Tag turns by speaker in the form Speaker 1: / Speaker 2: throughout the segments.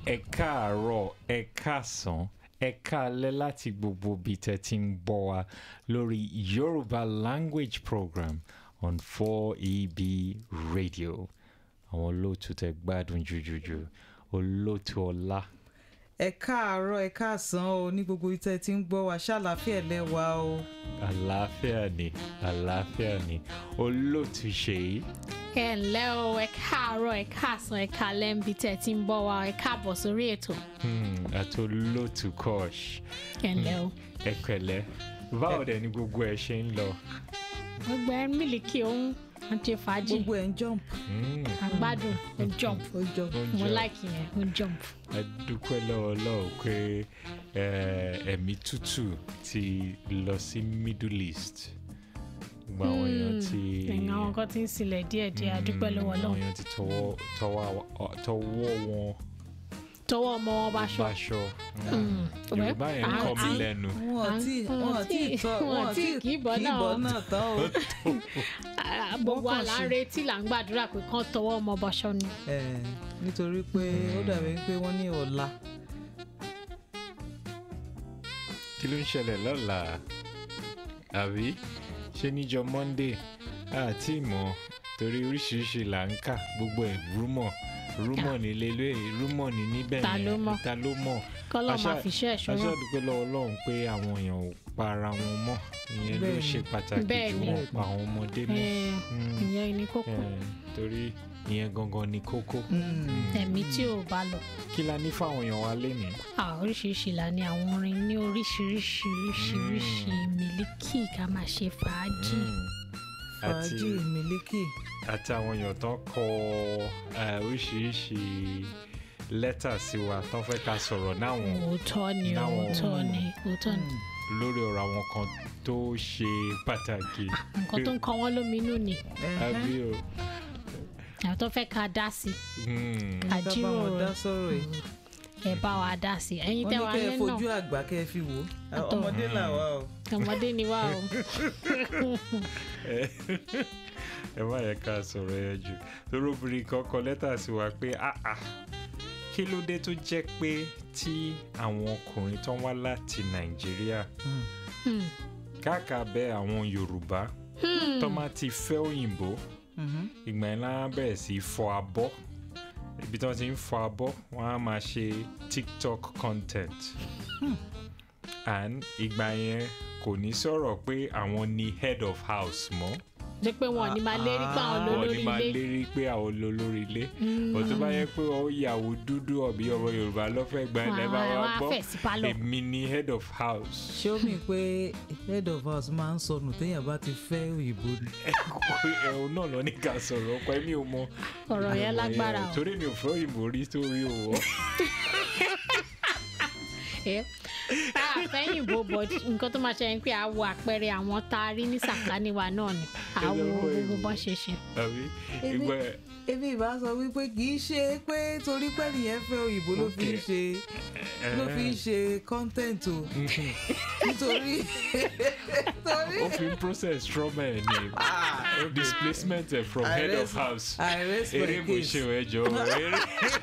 Speaker 1: ẹ káàárọ̀ ẹ káàsán ẹ káalẹ́ láti gbogbo ibi tẹ́ ti ń gbọ́ wa lórí Yorùbá language program on 4EB radio àwọn olóòtú tẹ́ gbádùn jùjùjù olóòtú ọlá
Speaker 2: ẹ káàárọ̀ ẹ káàsán o ní gbogbo ìtẹ́ tí ń gbọ́ wa ṣàlàáfíà lẹ́wà o.
Speaker 1: àlàáfíà ni àlàáfíà ni olóòtú ṣèyí
Speaker 3: ẹ ǹlẹ́ o ẹ káàárọ̀ ẹ káàsán ẹ káalẹ́ ń bi tẹ́ ti ń bọ̀ wá ẹ káàbọ̀ sórí ètò
Speaker 1: hmm, àti olóòtú kọ́ọ̀ṣ
Speaker 3: ẹ ǹlẹ́ o.
Speaker 1: ẹ pẹ̀lẹ́ báwo dẹ̀ ni gbogbo ẹ ṣe ń lọ.
Speaker 3: gbogbo ẹ mílìkì òun àti fàájì
Speaker 2: gbogbo ẹ̀ ń jump.
Speaker 1: Hmm.
Speaker 3: àgbádùn ó jump
Speaker 2: ó jọ
Speaker 1: Ó
Speaker 3: mo
Speaker 1: jump.
Speaker 3: láìkì yẹn ó jump.
Speaker 1: a dúpẹ́ lọ́wọ́ Ọlọ́run pé eh, ẹ̀mí tútù ti lọ sí Middle East gbogbo àwọn èèyàn ti
Speaker 3: ẹ̀yìn àwọn kan ti ń sílẹ̀ díẹ̀díẹ̀ àdúpẹ́ lọ́wọ́
Speaker 1: àwọn
Speaker 3: Ọlọ́run
Speaker 1: èèyàn ti tọwọ́ tọwọ́ tọwọ́ wọn
Speaker 3: tọwọ́ ọmọ wọn bá ṣọ.
Speaker 1: báṣọ
Speaker 3: Mm.
Speaker 1: Yorùbá yẹn
Speaker 3: À-
Speaker 1: kọ́ mi
Speaker 3: à-
Speaker 1: lẹ́nu
Speaker 2: wọn ò tí wọn ò tí tọ́
Speaker 3: wọn ò tí kì í bọ́ náà o.
Speaker 2: náà tán o.
Speaker 3: à- gbogbo
Speaker 2: Wọ́n kàn
Speaker 3: àlà ń
Speaker 2: ṣe-
Speaker 3: retí là ń gbàdúrà pé kán tọwọ́ ọmọ bá ṣọ ni.
Speaker 2: Ẹ, nítorí pé ó dàbí pé wọ́n ní ọ̀la.
Speaker 1: kí ló ń ṣẹlẹ̀ lọ́la àbí ṣé níjọ́ Monday àti ìmọ̀ torí oríṣiríṣi là ń kà gbogbo ẹ̀ rúmọ̀ rúmọ̀ nílé lóye rúmọ̀ ní níbẹ̀
Speaker 3: Ta ló
Speaker 1: yẹn
Speaker 3: mọ̀?
Speaker 1: ta ló mọ̀
Speaker 3: kọ́lọ́
Speaker 1: Àṣà-
Speaker 3: máa fi ṣe ẹ̀ṣọ́
Speaker 1: aṣọ
Speaker 3: náà.
Speaker 1: àdúpẹ́ lọ́wọ́ Ọlọ́run pé àwọn èèyàn ò pa ara wọn mọ́ ìyẹn ló
Speaker 2: Bẹ́ẹ̀ni.
Speaker 1: ṣe pàtàkì jù
Speaker 3: Bẹ́ẹ̀ni.
Speaker 1: wọ́n pa àwọn ọmọdé mọ́
Speaker 3: Ẹ,
Speaker 1: Mm.
Speaker 3: ìyẹn ni kókó
Speaker 1: Eh, torí ìyẹn gangan ni kókó
Speaker 3: ẹ̀mí tí ò bá lọ.
Speaker 1: kí la ní fáwọn èèyàn wa lénìí
Speaker 3: Ah, oríṣiríṣi là ní àwọn orin ní oríṣiríṣi oríṣiríṣi mílíkì ká máa ṣe fàájì.
Speaker 1: Mm. àti
Speaker 2: fàájì mílíkì.
Speaker 1: àti àwọn èèyàn tó kọ eh, oríṣiríṣi lẹ́tà sí wa tó fẹ́ ká sọ̀rọ̀ náwọn
Speaker 3: òótọ́ ni o,
Speaker 1: Láwọn-
Speaker 3: òótọ́ ni òótọ́ ni
Speaker 1: lórí ọ̀rọ̀ àwọn kan tó ṣe pàtàkì
Speaker 3: nǹkan tó ń kọ wọ́n lóminú ni
Speaker 1: àbí o
Speaker 3: àwọn tó fẹ́ ká dá sí
Speaker 1: Mm.
Speaker 2: ká bá wọn dá
Speaker 3: àjíròrò
Speaker 2: sọ̀rọ̀ yìí.
Speaker 3: ẹ bá wa dá sí ẹ̀yin
Speaker 2: wọ́n
Speaker 3: tẹ́
Speaker 2: ní
Speaker 3: wà
Speaker 2: kẹ́ ẹ
Speaker 3: lẹ́nu
Speaker 2: fojú àgbà kẹ́ ẹ fi wò ó.
Speaker 3: Àtọ̀.
Speaker 2: ọmọdé làwa o.
Speaker 3: ọmọdé ni wá o
Speaker 1: ẹ má yẹ ká sọ̀rọ̀ yẹn jù torí obìnrin kan kọ lẹ́tà sí wa pé ah ah kí ló dé tó jẹ́ pé tí àwọn ọkùnrin tó ń wá láti Nàìjíríà
Speaker 3: Hmm.
Speaker 1: káàkà bẹ àwọn Yorùbá tó máa ti fẹ́ òyìnbó
Speaker 2: Mhm.
Speaker 1: ìgbà yẹn láwọn bẹ̀rẹ̀ sí í fọ abọ́ ibi tí wọ́n ti ń fọ abọ́ wọ́n á máa ṣe TikTok content and ìgbà yẹn kò ní sọ̀rọ̀ pé àwọn ni head of house mọ́
Speaker 3: jẹ́ pé wọn ò ní máa lérí pa àwọn
Speaker 1: wọ́n
Speaker 3: lólórí
Speaker 1: ní máa
Speaker 3: ilé
Speaker 1: lérí pé àwọn olórí ilé bó tó bá yẹ pé ó yàwó dúdú ọ̀bí ọmọ Yorùbá lọ́fẹ̀ẹ́ gbà ẹ̀ lẹ́bàá
Speaker 3: Wọ́n á-
Speaker 1: wa
Speaker 3: wọ́n á
Speaker 1: gbọ́
Speaker 3: fẹ̀ sí pálọ̀.
Speaker 1: èmi ni head of house
Speaker 2: ṣé ó mì pé head of house máa ń sọnù téèyàn bá ti fẹ́ òyìnbó ni.
Speaker 1: ẹ̀hún náà lọ ní ká sọ̀rọ̀ ọkọ ẹ̀mí ò mọ
Speaker 3: ọ̀rọ̀ yẹn lágbára o
Speaker 1: torí mi ò fẹ́ òyìnbó rí torí òwò.
Speaker 3: ẹ àfẹ́yìnbó bọ̀ nǹkan tó máa ṣe ni pé a wo àpẹẹrẹ àwọn tá a rí ní sàkání wa náà ni a wo
Speaker 1: Ẹ̀dẹ̀
Speaker 3: gbogbo
Speaker 1: mọ́
Speaker 3: bó ṣe ṣe.
Speaker 1: àbí
Speaker 2: Èmi-
Speaker 1: ìgbà
Speaker 2: èmi ìbá sọ wípé kì í ṣe pé torí pé nìyẹn fẹ́ òyìnbó ló fi ń
Speaker 1: Okay.
Speaker 2: ṣe ló fi ń ṣe content o nítorí torí
Speaker 1: ó fi ń process trauma ẹ̀ ní displacement ẹ̀ from head of
Speaker 2: I
Speaker 1: house
Speaker 2: I rest
Speaker 1: eré
Speaker 2: my
Speaker 1: mo
Speaker 2: case
Speaker 1: ṣe ò ẹjọ́ eré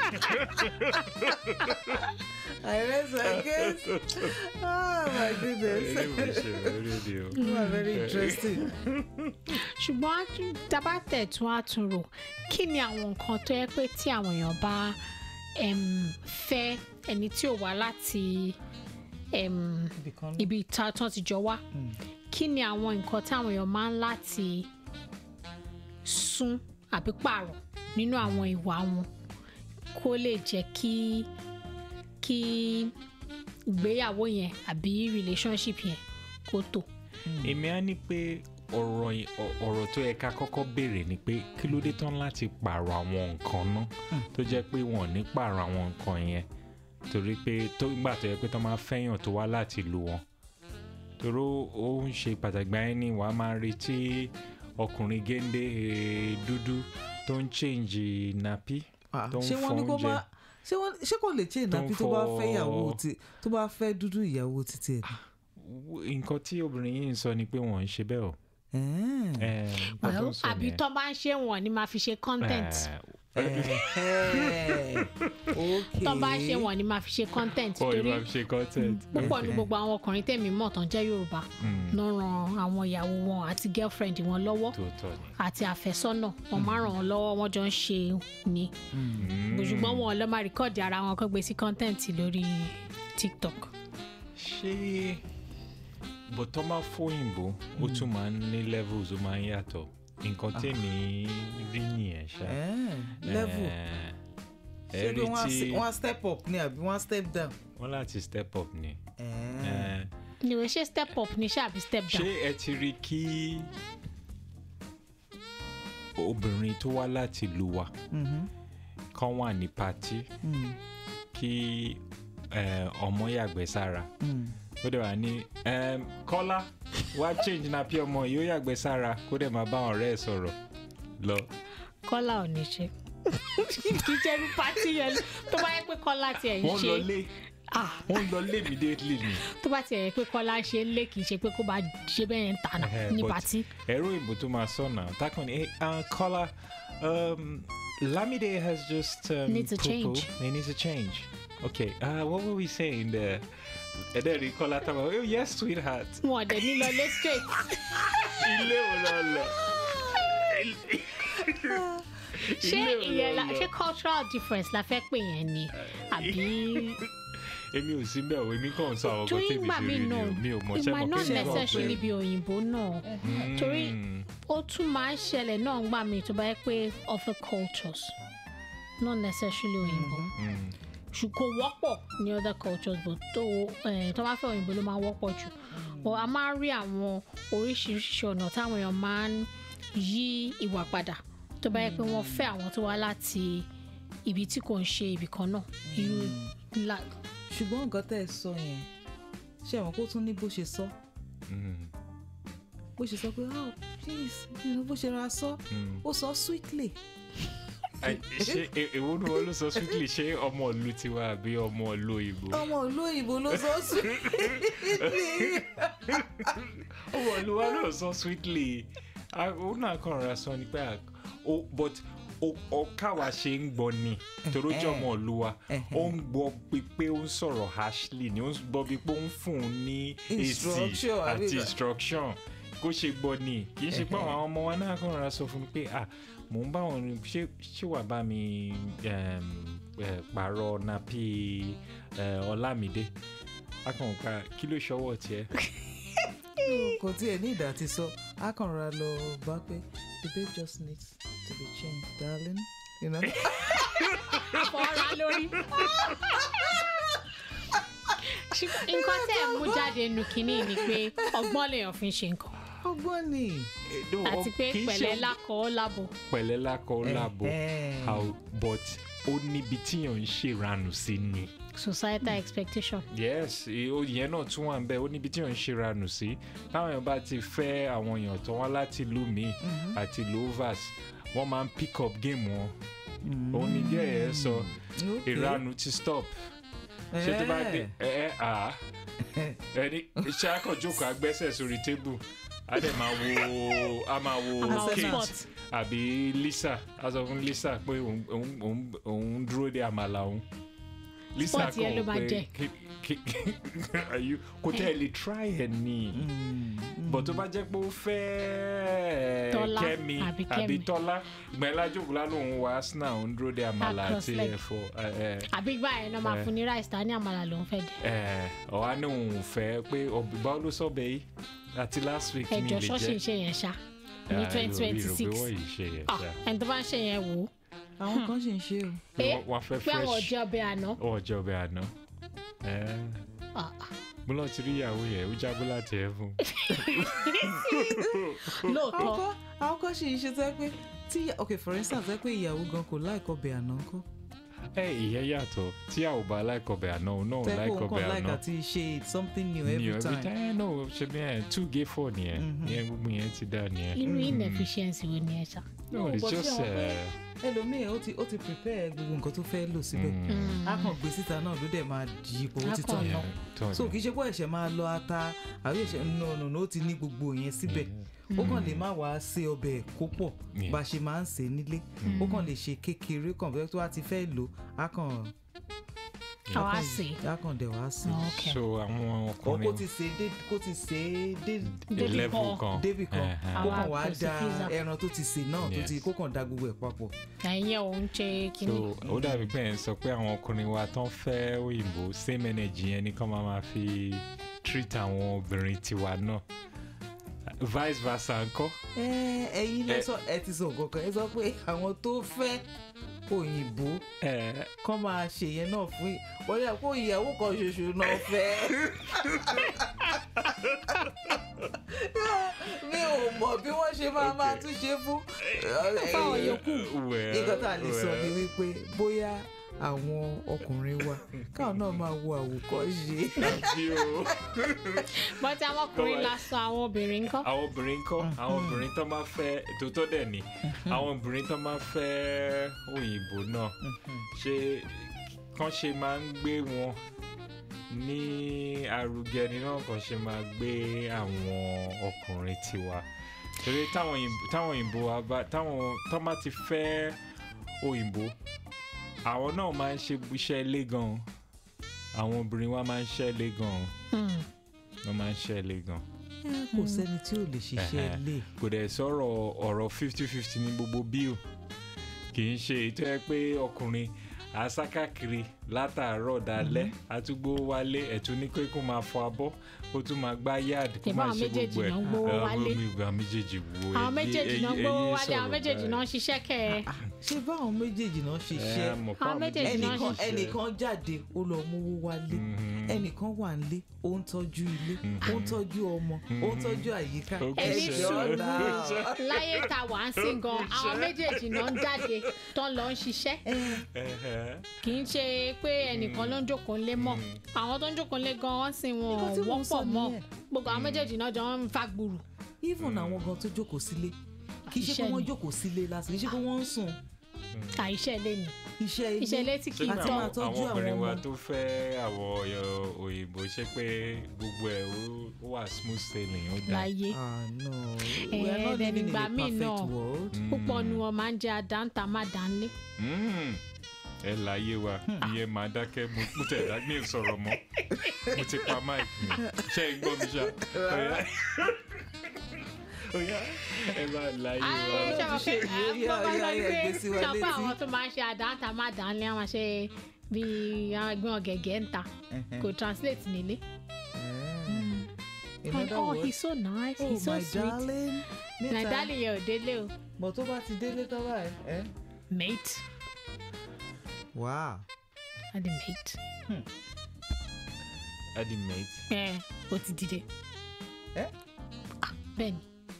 Speaker 2: I rest my case oh my
Speaker 1: eré
Speaker 2: goodness
Speaker 1: mo ṣe ò eré ni o.
Speaker 2: you are very interesting
Speaker 3: ṣùgbọ́n á tún- tá a bá tẹ̀ tún á tún rò kí ni àwọn nǹkan tó yẹ pé tí àwọn èèyàn bá em, fẹ́ ẹni tí ò wá láti em,
Speaker 2: Ibìkan-
Speaker 3: ibi tá tán ti jọ wá kí ni àwọn nǹkan táwọn èèyàn máa ń láti sún àbí pààrọ̀ nínú àwọn ìwà wọn kó lè jẹ́ kí kí ìgbéyàwó yẹn àbí relationship yẹn kó tò.
Speaker 1: èmi á ní pé ọ̀rọ̀ yìí- ọ- ọ̀rọ̀ tó yẹ ká kọ́kọ́ béèrè ni pé kí ló dé tán láti pààrọ̀ àwọn nǹkan náà tó jẹ́ pé wọn ò ní pààrọ̀ àwọn nǹkan yẹn torí pé tó gbà tó yẹ pé tán máa fẹ́yàn tó wá láti lu wọn torí ó- ó ń ṣe pàtàkì báyìí ni wàá máa retí ọkùnrin géńdé eh, dúdú tó ń change napi
Speaker 2: Ah,
Speaker 1: tó ń
Speaker 2: ṣé wọ́n ní kó
Speaker 1: fọ́njẹ.
Speaker 2: má ṣé wọ́n ṣé kò lè chain
Speaker 1: Tó ń
Speaker 2: nàbí tó bá
Speaker 1: fọ-
Speaker 2: fẹ́ ìyàwó ti tó bá fẹ́ dúdú ìyàwó títí ẹ̀
Speaker 1: nǹkan tí obìnrin yìí ń sọ ni pé wọ́n ń ṣe bẹ́ẹ̀ o
Speaker 2: Ẹ̀ẹ́n.
Speaker 1: Eh, nǹkan tó ń sọ
Speaker 3: àbí
Speaker 1: nìyẹn.
Speaker 3: tó bá ń ṣe wọn ni máa fi ṣe content.
Speaker 1: Eh,
Speaker 2: Ẹ̀hẹ́. ok
Speaker 3: tó bá ṣe wọ́n ni máa fi ṣe content
Speaker 1: ọ̀
Speaker 3: torí
Speaker 1: ìwà fi ṣe content.
Speaker 3: púpọ̀ ní gbogbo àwọn ọkùnrin tẹ̀mí mọ̀ tán jẹ́ yorùbá
Speaker 1: Mm.
Speaker 3: ló ran àwọn ìyàwó wọn àti girlfriend wọn lọ́wọ́
Speaker 1: tòótọ́ ni.
Speaker 3: àti àfẹ́sọ́nà wọn máa ràn wọ́n lọ́wọ́ wọ́n jọ ń ṣe ni ṣùgbọ́n wọn lọ́ máa rìkọ́ọ̀dì ara wọn kó gbé sí content lórí tiktok.
Speaker 1: ṣé bó tó máa fóyìnbó ó tún máa ń ní levels ó máa ń yàtọ̀ nǹkan tèmi rí nìyẹn ṣá.
Speaker 2: Eh, level
Speaker 1: Eh,
Speaker 2: ṣé
Speaker 1: ẹ
Speaker 2: bí
Speaker 1: rí
Speaker 2: wọ́n á
Speaker 1: tí
Speaker 2: se- wọ́n á step up ni àbí wọ́n á step down.
Speaker 1: wọ́n láti step up ni.
Speaker 2: Eh,
Speaker 1: Eh,
Speaker 3: ìwé ṣe step up ní ṣáàbí step
Speaker 1: ṣé
Speaker 3: down.
Speaker 1: ẹ ti rí kí obìnrin tó wá láti ìlú wa
Speaker 2: mhm,
Speaker 1: kan wà ní patí
Speaker 2: mm,
Speaker 1: kí eh, ọmọ yàgbẹ́ sára
Speaker 2: mm.
Speaker 1: ó dẹ̀ wá ní em, kọ́lá wá change napi ọmọ yìí ó yàgbẹ́ sára kó dẹ̀ máa bá àwọn ọ̀rẹ́ ẹ̀ sọ̀rọ̀ lọ.
Speaker 3: kọ́lá ò ní ṣe kì í jẹ́ bí pátí yẹn tó bá yẹ pé kọ́lá tiẹ̀ ń
Speaker 1: wọ́n lọ
Speaker 3: ṣe
Speaker 1: lé
Speaker 3: ah,
Speaker 1: wọ́n lọ lé immediately ni.
Speaker 3: tó bá tiẹ̀ yẹ pé kọ́lá ṣe ń lé kì í ṣe pé kó bá ṣe bẹ́ẹ̀ ń tànà
Speaker 1: Eh,
Speaker 3: ní
Speaker 1: but-
Speaker 3: pátí.
Speaker 1: ẹ̀rọ ìbò tó máa sọ náà takàn ní uh, kọ́lá um, Lamide has just um,
Speaker 3: Needs a
Speaker 1: poo-poo.
Speaker 3: change.
Speaker 1: He needs a change. Okay, uh, what were we saying there? And then Kọ́lá tábà oh yes sweetheart.
Speaker 3: wọn ò dẹ̀ ní lọ lé straight.
Speaker 1: ilé wo lọ lọ.
Speaker 3: ṣé
Speaker 1: Ilé wo
Speaker 3: ìyẹn
Speaker 1: lọ
Speaker 3: la
Speaker 1: lọ?
Speaker 3: ṣé cultural difference la fẹ́ pè yẹn ni àbí
Speaker 1: èmi ò sí bẹ́ẹ̀ o èmi kàn ń sọ àwọn ọkọ
Speaker 3: torí
Speaker 1: tèmi
Speaker 3: ìgbà
Speaker 1: ti
Speaker 3: mi
Speaker 1: rí ni
Speaker 3: náà
Speaker 1: o mi ò mọ̀
Speaker 3: it
Speaker 1: ṣẹ́
Speaker 3: might
Speaker 1: mọ̀
Speaker 3: not
Speaker 1: kí ni
Speaker 3: necessarily
Speaker 1: wọ́n
Speaker 3: be òyìnbó náà torí ó tún máa ń ṣẹlẹ̀ náà ń gbà mí tó bá yẹ pé other cultures not necessarily òyìnbó ṣùgbọ́n kò wọ́pọ̀ ní other cultures but tó eh, tó bá fẹ́ òyìnbó ló máa wọ́pọ̀ jù but a máa ń rí àwọn oríṣiríṣi ọ̀nà táwọn èèyàn máa ń yí ìwà padà tó bá yẹ pé wọ́n fẹ́ àwọn tó wá láti ibi tí kò ń ṣe ibì kan náà irú la
Speaker 2: ṣùgbọ́n nǹkan tẹ́ ẹ sọ yẹn ṣé àwọn kó tún ní bó ṣe sọ bó ṣe sọ pé oh please you know, bó ṣe ra sọ ó sọ sweetly
Speaker 1: ṣé e- èwo ni wọ́n ló sọ sweetly ṣé ọmọ ìlú tiwa àbí ọmọ ìlú òyìnbó.
Speaker 2: ọmọ ìlú òyìnbó ló sọ sweetly
Speaker 1: ọmọ ìlú wa ló sọ sweetly ó náà kàn ra sọ ni pé à- ó but ó- ó káwa ṣe ń gbọ́ ni torí ó jẹ́ ọmọ ìlú wa ó ń gbọ́ bí pé ó ń sọ̀rọ̀ harshly ni ó ń gbọ́ bí pé ó ń fún un ní èsì
Speaker 2: Instruction, àbí
Speaker 1: àti
Speaker 2: bá-
Speaker 1: instruction kó ṣe gbọ́ ni kì í ṣe pé àwọn ọmọ wa náà kàn ra sọ fún mi pé à mò ń bá wọn ní ṣé ṣé wàá bá mi um, eh, pààrọ̀ napi eh, Ọlámídé akọ̀ǹkà kí ló ṣọwọ́ tiẹ̀.
Speaker 2: kò tiẹ̀ ní ìdá ti sọ á kàn ra lọ bá pé the babe just needs to be changed darling you know.
Speaker 3: fọ́ra lórí. Ṣùgbọ́n nǹkan tẹ́ ẹ̀ mú jáde nù kínní ni pé ọgbọ́n lèèyàn fi ń ṣe nǹkan
Speaker 2: ọgbọ́n ni.
Speaker 3: àti pé
Speaker 1: Kì í ṣe
Speaker 3: pẹ̀lẹ́ lákọ̀ ọ́ lábọ̀.
Speaker 1: pẹ̀lẹ́ lákọ̀ ó láàbò
Speaker 2: Ẹ̀hẹ́n.
Speaker 1: how but ó níbi tíyàn ń ṣèranù sí ni.
Speaker 3: societal expectation.
Speaker 1: yes i- ó- ìyẹn náà tún wà ń bẹ ó níbi tíyàn ń ṣèranù sí táwọn èèyàn bá ti fẹ́ àwọn èèyàn tó wá láti ìlú mi àti ìlú overs wọ́n máa ń pick up game wọn òun ni díẹ̀ ẹ̀ sọ
Speaker 2: Okay.
Speaker 1: ìranù ti stop ṣé tó bá dé ẹ ẹ à ẹni ṣé akọ̀jókòó agbẹ́sẹ̀ sórí tébù a dẹ̀ máa wo a máa wo
Speaker 3: A máa wo
Speaker 1: Kate
Speaker 3: sport.
Speaker 1: àbí Lisa a sọ fún Lisa pé òun- òun òun- òun dúró de àmàlà òun Lisa
Speaker 3: Sport yẹn ló máa jẹ.
Speaker 1: kí- kí- are you- kò tẹ́ ẹ lè try ẹ̀ ní bọ̀ tó bá jẹ́ pé ó fẹ́
Speaker 3: Tọ́lá
Speaker 1: Kẹ́mi
Speaker 3: àbí
Speaker 1: àbí
Speaker 3: Kẹ́mi.
Speaker 1: Tọ́lá gbẹ̀lá jókòó lánàá òun wá Arsenal òun dúró de àmàlà
Speaker 3: cross
Speaker 1: àti
Speaker 3: leg.
Speaker 1: ẹ̀fọ́ ẹ̀ ẹ̀
Speaker 3: àbí gbà yẹn náà máa
Speaker 1: Eh.
Speaker 3: fún ní rice ta ní àmàlà ló ń fẹ́ jẹ.
Speaker 1: ẹ ọ̀há ní òun ò fẹ́ pé ọ̀bì báwo ló sọ̀bẹ̀ yìí àti last week mi
Speaker 3: ẹjọ
Speaker 1: lè
Speaker 3: ṣọ́ọ̀ṣì ń
Speaker 1: jẹ́
Speaker 3: ṣe yẹn ṣá ní twenty twenty six
Speaker 1: wọ́n yìí ṣe yẹn ṣá
Speaker 3: ẹni tó bá ń ṣe yẹn wò ó
Speaker 2: àwọn kan ṣì ń ṣe o.
Speaker 1: Pé
Speaker 3: Eh,
Speaker 1: wọ́n- wọ́n fẹ́
Speaker 3: pé àwọn
Speaker 1: fresh
Speaker 3: ọjọ́ ọbẹ̀ àná.
Speaker 1: wọ́n jẹ́ ọbẹ̀ àná
Speaker 3: Ah, ah.
Speaker 1: mo lọ ti rí ìyàwó yẹn ó jábọ́ láti ẹ̀ fún
Speaker 2: àwọn
Speaker 3: lóòótọ́
Speaker 2: kan àwọn kan ṣì ń ṣe tẹ́ pé tí ok for instance tẹ́ pé ìyàwó gan kò láìkọ́ bẹ̀ àná ńkọ́
Speaker 1: ẹ ìyẹn yàtọ̀ tí a ò bá láìkọ̀bẹ̀ àná òun náà ò
Speaker 2: tẹ́ pé òun
Speaker 1: láìkọ̀bẹ̀
Speaker 2: kàn láìka
Speaker 1: àná
Speaker 2: ti ṣe something new
Speaker 1: ní
Speaker 2: every
Speaker 1: every
Speaker 2: time.
Speaker 1: time no ṣe bí ẹ two gay four nìyẹn ìyẹn gbogbo yẹn ti dá nìyẹn
Speaker 3: irú inefficiency wo ni ẹ ṣá.
Speaker 1: no it's
Speaker 2: but ṣé
Speaker 1: just
Speaker 2: àwọn pé
Speaker 1: uh,
Speaker 2: ẹlòmíì ó ti ó ti prepare gbogbo nǹkan tó fẹ́ lò síbẹ̀
Speaker 1: mm,
Speaker 2: á kàn gbé síta náà ló dẹ̀ máa di ipò ó
Speaker 3: Á
Speaker 2: ti
Speaker 3: kàn
Speaker 2: tàn
Speaker 3: lọ.
Speaker 2: náà
Speaker 1: tọ́
Speaker 2: so
Speaker 1: ni.
Speaker 2: kì í ṣe pé ẹ̀ṣẹ̀ máa lọ ata àbí ẹ̀ṣẹ̀ no no no ó ti ní gbogbo yẹn síbẹ̀ ó kàn lè má wàá ṣe ọbẹ̀ kó pọ̀
Speaker 1: Yeah.
Speaker 2: bá a ṣe máa ń ṣe nílé ó kàn lè ṣe kékeré kan bẹ́ẹ̀ tó bá ti fẹ́ lò á kàn
Speaker 3: àwa sè
Speaker 2: á kàn dẹ̀ wá sí
Speaker 3: é. ok
Speaker 1: so àwọn
Speaker 2: ọ kó
Speaker 1: ọkùnrin
Speaker 2: ti ṣe dé kó ti ṣe é dé
Speaker 1: dé
Speaker 3: Débi
Speaker 1: level
Speaker 3: kan.
Speaker 1: kan
Speaker 2: débì kan
Speaker 1: Ẹ̀hẹ̀.
Speaker 2: kó
Speaker 3: Àwa
Speaker 2: kàn wá
Speaker 3: kò sí
Speaker 2: da
Speaker 3: pizza.
Speaker 2: ẹran tó ti sè náà tó ti
Speaker 1: Yes.
Speaker 2: kó kàn da gbogbo ẹ̀ papọ̀
Speaker 3: ẹ̀yin ò ń ṣe
Speaker 1: so
Speaker 3: kíní
Speaker 1: ó dàbí pé ẹ̀ ń sọ pé àwọn ọkùnrin wa tán fẹ́ òyìnbó same energy yẹn ni kán máa máa fi treat àwọn obìnrin tiwa náà vice versa ńkọ́
Speaker 2: ẹ ẹ̀yin lẹ
Speaker 1: Ẹ-
Speaker 2: sọ ẹ ti sọ nǹkan kan ẹ sọ pé àwọn tó fẹ́ òyìnbó
Speaker 1: ẹ̀
Speaker 2: kán máa ṣe yẹn náà fún yìí wọ́n yà kó ìyàwó kan ṣoṣo náà fẹ́. mi ò mọ̀ bí wọ́n ṣe máa máa tún ṣe fún.
Speaker 3: fáwọn yòókù.
Speaker 1: well,
Speaker 2: nǹkan tá a lè sọ ni
Speaker 1: well.
Speaker 2: wípé bóyá àwọn ọkùnrin wa káwọn náà máa wo àwòkọ́ṣe.
Speaker 1: Àbí o.
Speaker 3: bọ́tí àwọn ọkùnrin
Speaker 1: Go
Speaker 3: la sọ àwọn obìnrin ńkọ́
Speaker 1: àwọn obìnrin kọ́ àwọn obìnrin tó máa fẹ́ tòótọ́ dẹ̀ ni àwọn obìnrin tó máa fẹ́ òyìnbó náà ṣe kán ṣe máa ń gbé wọn ní arugẹ ni náà kàn ṣe máa gbé àwọn ọkùnrin tiwa torí táwọn òyìnbó táwọn òyìnbó wa bá táwọn tó bá ti fẹ́ òyìnbó àwọn náà máa ń ṣe iṣẹ́ ilé gan àwọn obìnrin wa máa ń ṣe ilé gan
Speaker 3: Hmm.
Speaker 1: wọ́n máa ń ṣe ilé gan
Speaker 2: kò sẹ́ni tí ò lè ṣiṣẹ́
Speaker 1: Ẹ̀hẹ̀.
Speaker 2: ilé.
Speaker 1: kò dẹ̀ sọ̀rọ̀ ọ̀rọ̀ fifty fifty ní gbogbo bíl kì í ṣe ètò ẹ pé ọkùnrin àsákàkiri látàárọ̀ dalẹ́ àtúgbò wálé ẹ̀tún ní pé kó máa fọ abọ́ kó tún máa gbá yáàdì kó
Speaker 3: Ìbá
Speaker 1: máa
Speaker 3: àwọn
Speaker 1: ṣe
Speaker 3: méjèèjì
Speaker 1: gbogbo ẹ̀
Speaker 3: náà ń gbówó
Speaker 1: Àwọn
Speaker 3: wálé.
Speaker 1: ìgbà méjèèjì wo
Speaker 3: àwọn
Speaker 1: ẹyí-
Speaker 3: méjèèjì náà
Speaker 1: ẹyí-
Speaker 3: gbówó
Speaker 1: ẹyí
Speaker 3: wálé àwọn
Speaker 1: sọ̀rọ̀
Speaker 3: méjèèjì
Speaker 1: báyìí.
Speaker 3: náà ń ṣiṣẹ́ kẹ̀ ẹ́
Speaker 2: ṣé báwọn méjèèjì náà ṣe
Speaker 1: Ẹ,
Speaker 2: ṣe
Speaker 1: mọ̀ pé
Speaker 3: Àwọn méjèèjì náà
Speaker 2: ẹnìkan
Speaker 3: ṣiṣẹ́.
Speaker 2: ẹnìkan jáde ó lọ mówó wálé
Speaker 1: Mhm.
Speaker 2: ẹnìkan wà nílé ó ń tọ́jú ilé ó ń tọ́jú ọmọ ó ń tọ́jú àyíká
Speaker 1: Ó
Speaker 3: Ẹni
Speaker 1: ṣe-
Speaker 3: sùúrù.
Speaker 1: ó ṣe-
Speaker 3: láyé ta wà ń sìn gan àwọn méjèèjì náà ń jáde tán lọ ń ṣiṣẹ́
Speaker 1: Ẹ̀hẹ̀.
Speaker 3: kì í ṣe pé ẹnìkan ló ń jókòó lé mọ́ àwọn tó ń jókòó lé gan wọ́n sì wọn
Speaker 2: Nǹkan tí mò ń sọ
Speaker 3: wọ́pọ̀ mọ́
Speaker 2: nìyẹn.
Speaker 3: gbogbo àwọn méjèèjì náà jọ ń fa gbùrù
Speaker 2: even àwọn gan tó jókòó sílé kì í ṣe pé
Speaker 3: Iṣẹ́
Speaker 2: wọ́n
Speaker 3: ni.
Speaker 2: jókòó sílé lásán kì í ṣe pé wọ́n ń sùn
Speaker 3: àìṣẹ́ ilé ni
Speaker 2: iṣẹ́ ilé
Speaker 3: iṣẹ́ ilé tí kì í
Speaker 1: Ṣé
Speaker 2: Àti
Speaker 3: tọ́
Speaker 2: máa
Speaker 1: àwọn
Speaker 2: tọ́jú
Speaker 1: àwọn obìnrin
Speaker 2: àwọn
Speaker 1: wa
Speaker 2: ọmọ.
Speaker 1: tó fẹ́ àwọn ọ̀yọ́ òyìnbó ṣe pé gbogbo ẹ̀ ó- ó wà smooth sailing ó dáa.
Speaker 3: láyé
Speaker 2: ah no
Speaker 3: Eh,
Speaker 2: we are not
Speaker 3: then
Speaker 2: living in
Speaker 3: ìgbà
Speaker 2: a
Speaker 3: míì
Speaker 2: perfect
Speaker 3: náà.
Speaker 2: world
Speaker 3: púpọ̀ nu wọn máa ń jẹ́ àdáńtà má dánlé
Speaker 1: Mm. ẹ láyé wa ìyẹn máa dákẹ́ mo mo tẹ̀ dá mi ò sọ̀rọ̀ mọ́ mo ti pa mic mi ṣé ẹ gbọ́ mi ṣá Ọ̀yá. Ọ̀yá, ẹ máa láyé wa.
Speaker 3: Ayé, ṣe mọ̀
Speaker 2: ṣe
Speaker 3: pé,
Speaker 2: yìí, ó
Speaker 3: eh,
Speaker 2: yá,
Speaker 3: mo máa
Speaker 2: ó
Speaker 3: sọ
Speaker 2: yá,
Speaker 3: pé-
Speaker 2: ẹ gbé sí wa
Speaker 3: sọ pé
Speaker 2: létí.
Speaker 3: àwọn tó máa ń ṣe àdáńtà má dánlé àwọn ṣe bíi àwọn ẹgbẹ́ ọ̀gẹ̀gẹ̀ ń ta kò translate nílé.
Speaker 2: in
Speaker 3: And,
Speaker 2: other
Speaker 3: oh
Speaker 2: words
Speaker 3: he's so nice
Speaker 2: oh
Speaker 3: he's so
Speaker 2: my
Speaker 3: sweet
Speaker 2: darling
Speaker 3: na
Speaker 2: níta
Speaker 3: darling yẹn ò délé o
Speaker 2: bọ̀ tó bá ti délé tán báyìí ẹ́
Speaker 3: mate
Speaker 2: wow
Speaker 3: adi mate
Speaker 1: adi mate
Speaker 3: ẹ o ti dìde
Speaker 2: ẹ́
Speaker 3: bẹ́ẹ̀ni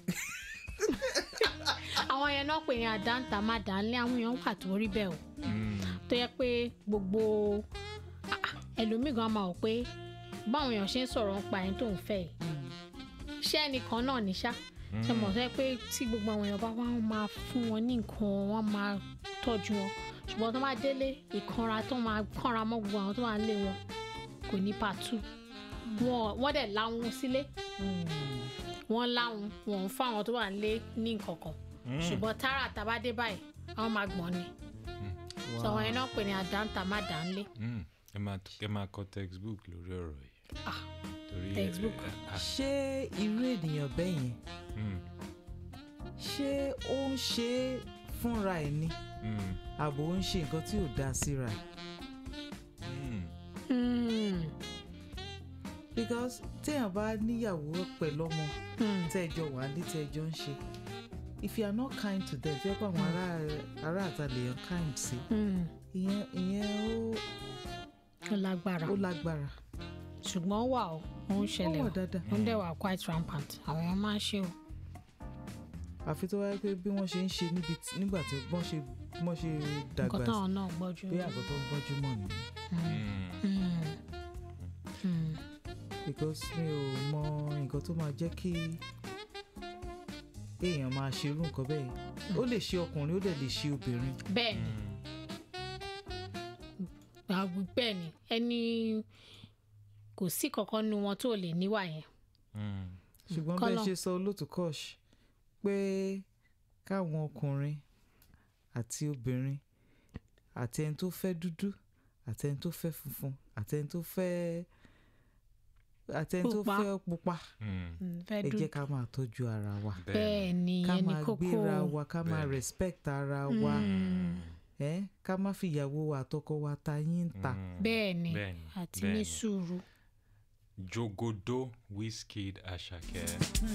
Speaker 3: àwọn yẹn náà pè ní àdáńtà má dánlé àwọn èèyàn wà tó rí bẹ́ẹ̀ o
Speaker 1: Mm.
Speaker 3: tó yẹ pé gbogbo ah, ah, ẹlòmíì gan máa wò pé báwọn èèyàn ṣe ń sọ̀rọ̀ nípa ẹni tó ń fẹ́ yìí ṣé ẹnìkan náà ní ṣá ṣe mọ̀ sẹ́ pé tí gbogbo àwọn èèyàn bá wá wọn máa fún wọn ní nǹkan wọn máa tọ́jú wọn ṣùgbọ́n tó máa délé ìkanra tó máa kánra mọ́ gbogbo àwọn tó máa lé wọn kò ní pàtó wọn wọ́n dẹ̀ láwọn sílé wọ́n láwọn wọn ò fáwọn tó wà lé ní nǹkan kan ṣùgbọ́n tààrà tàbá dé báyìí àwọn máa gbọ́n ni sọ wọn yẹn náà pè ní àdáńtà má dánlé
Speaker 1: Mm. ẹ máa ẹ máa kọ textbook lórí ọ̀rọ̀ yìí.
Speaker 3: Ah,
Speaker 1: torí ẹ-
Speaker 3: textbook.
Speaker 1: ẹ- ah,
Speaker 2: ṣé irú ènìyàn bẹ́ẹ̀ yẹn
Speaker 1: mm,
Speaker 2: ṣé ó ń ṣe é fúnra ẹ̀ ni
Speaker 1: mm,
Speaker 2: àbò ń ṣe nǹkan tí ò dáa síra ẹ̀
Speaker 1: mm.
Speaker 3: Hmm,
Speaker 2: because téèyàn bá níyàwó pẹ̀lú ọmọ
Speaker 3: hmm.
Speaker 2: tẹ́ẹ̀jọ wà ní tẹ́ẹ̀jọ ń ṣe if you are not kind to them fẹ́ pé àwọn ará ará àta lèèyàn kind sí
Speaker 3: Hmm,
Speaker 2: ìyẹn ìyẹn ó
Speaker 3: ó lágbára
Speaker 2: ó lágbára
Speaker 3: ṣùgbọ́n ó wà ó ó ń
Speaker 2: ó
Speaker 3: ṣẹlẹ̀
Speaker 2: wà
Speaker 3: ó
Speaker 2: dáadáa
Speaker 3: ó ń dẹ̀ wà quite rampant àwọn èèyàn máa ń ṣe o
Speaker 2: àfi tó wáyé pé bí wọ́n ṣe ń ṣe níbi tí- nígbà tí wọ́n ṣe wọ́n ṣe dàgbà
Speaker 3: nǹkan
Speaker 2: sí
Speaker 3: táwọn náà gbọ́jú.
Speaker 2: bí àgbà tó ń gbọ́jú mọ̀ nìyẹn
Speaker 1: Mm.
Speaker 3: Hmm, hmm.
Speaker 2: because mi ò mọ nǹkan tó máa jẹ́ kí èèyàn máa ṣerú nǹkan bẹ́ẹ̀ ó lè ṣe ọkùnrin ó dẹ̀ lè ṣe obìnrin
Speaker 3: bẹ́ẹ̀ ni àwọn bẹ́ẹ̀ ni ẹni kò sí kankan nu wọn tó lè níwà yẹn
Speaker 1: Mm.
Speaker 2: ṣùgbọ́n
Speaker 3: Kọ́lọ̀.
Speaker 2: bẹ́ẹ̀ ṣe sọ olóòtú kọ́ọ̀ṣ pé káwọn ọkùnrin àti obìnrin àti ẹni tó fẹ́ dúdú àti ẹni tó fẹ́ funfun àti ẹni tó fẹ́ àti ẹni tó
Speaker 3: Pupa.
Speaker 2: fẹ́ pupa
Speaker 1: Mm.
Speaker 3: Mm, fẹ́
Speaker 2: ẹ
Speaker 3: dùn
Speaker 2: jẹ́ ká máa tọ́jú ara wa
Speaker 3: bẹ́ẹ̀ ni
Speaker 2: ká
Speaker 3: ìyẹn ni
Speaker 2: máa
Speaker 3: kókó
Speaker 2: gbéra wa ká máa
Speaker 1: Bẹ́ẹ̀.
Speaker 2: respect ara wa
Speaker 3: Mm,
Speaker 2: ẹ ká má fìyàwó wa àtọkọ wa ta yín ta.
Speaker 1: Mm.
Speaker 3: bẹ́ẹ̀ ni
Speaker 1: Bẹ́ẹ̀ ni,
Speaker 3: àti
Speaker 1: bẹ́ẹ̀
Speaker 3: ní
Speaker 1: ni.
Speaker 3: sùúrù.
Speaker 1: Jogodo Wizkid Asake.